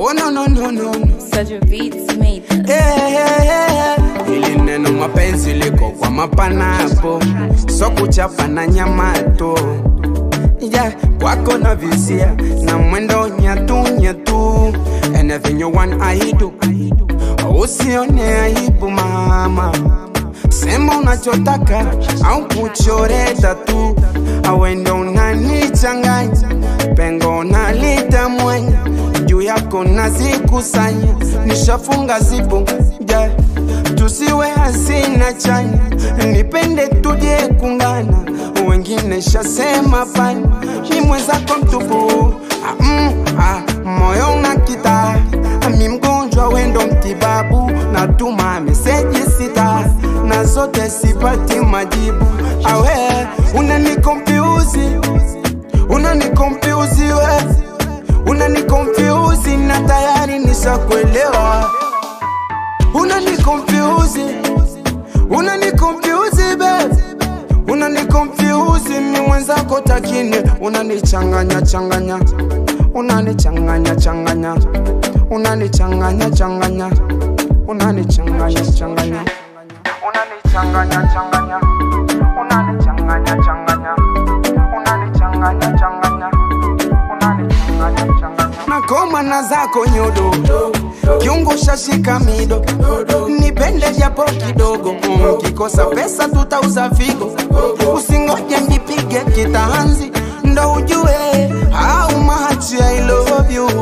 Oh no no no no no. Such a beats made this. Eh, eh, eh. Hili neno mapenzi liko kwa mapanapo, so kuchapa na nyamato yeah, kwako na visia na mwendo nyatu nyatu, anything you want I do, usione aibu mama, sema unachotaka au kuchore tatu, awende unanichanganya pengo nalitamwanya juu yako nazikusanya, nishafunga zipo yeah. Tusiwe hasina chanya, nipende tuje kungana, wengine shasema pani, ni mwenzako mtupu ah, mm, ah, moyo na kita mi mgonjwa wendo mtibabu, natuma meseji sita na zote sipati majibu, awe unanikompiuzi unanikompiuzi we unanikompiuzi na tayari nishakuelewa unanikompiuzi unanikompiuzi babe unanikompiuzi mi mwenzako takine unanichanganya changanya unanichanganya changanya unanichanganya changanya unanichanganya changanya unanichanganya changanya unanichanganya changanya unanichanganya changanya unanichanganya changanya nakoma na zako nyodo kiungo shashika mido nipende japo kidogo Mm, kikosa pesa tutauza figo usingoje nipige kitanzi ndo ujue how much I love you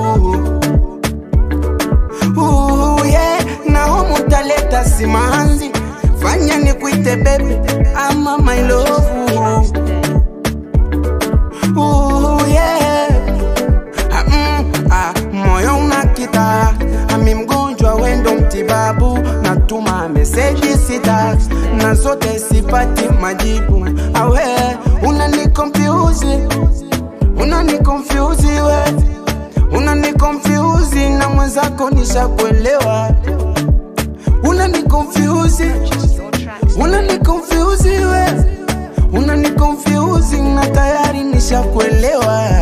Ooh, yeah. nahomu utaleta simanzi fanya nikuite bebe ama my love Ooh, yeah. Ah, mm, ah, moyo unakita ami mgonjwa wendo mtibabu natuma meseji sita na zote sipati majibu awe unanikomfyuzi unanikomfyuzi we unanikomfyuzi na mwenzako nishakuelewa unanikomfyuzi unanikomfyuzi we unanikomfyuzi na tayari nishakuelewa